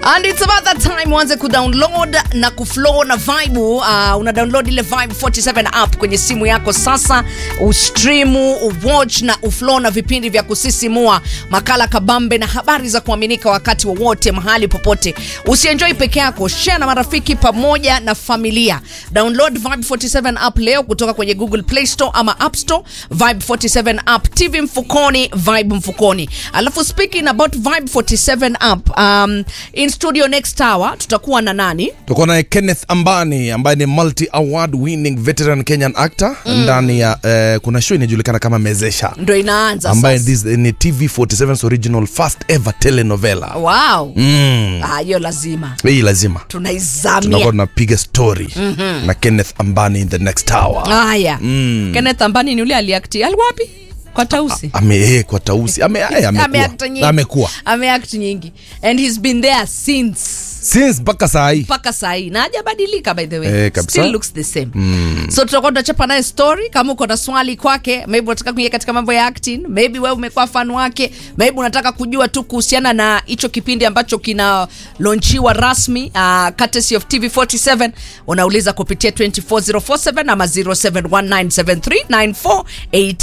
And it's about that time uanze kudownload na kuflow na vibe. Uh, una download ile Vibe 47 app kwenye simu yako sasa, ustreamu, uwatch na uflow na vipindi vya kusisimua, makala kabambe na habari za kuaminika wakati wowote mahali popote. Usienjoy peke yako, share na marafiki pamoja na familia. Download Vibe 47 app leo kutoka kwenye Google Play Store ama App Store. Vibe 47 app, TV mfukoni, vibe mfukoni. Alafu speaking about Vibe 47 app, um, in studio next hour tutakuwa na nani? tuko naye Kenneth Ambani ambaye ni multi award winning veteran Kenyan actor ndani ya eh, kuna show inajulikana kama Mezesha Ndo inaanza ambaye sasa. this ni TV 47's original first ever telenovela. Wow. Mm. Ah, hiyo lazima Hii lazima tunakuwa tunaizamia. tunapiga story na Kenneth Ambani in the next hour. Haya. Kenneth Ambani ni yule aliakti alikuwa wapi? Kwa Tausi. Ame eh, kwa tausi ame eh, amekuwa Ameact nyingi. amekuwa Ameact nyingi. And he's been there since since mpaka saa hii mpaka sahii na hajabadilika by the way Eh, kabisa. still looks the same so tutakuwa tunachapa naye story kama uko na swali kwake maybe unataka kuingia katika mambo ya acting maybe wewe umekuwa fan wake maybe unataka kujua tu kuhusiana na hicho kipindi ambacho kina launchiwa rasmi uh, courtesy of tv 47 unauliza kupitia 24047 ama 0719739488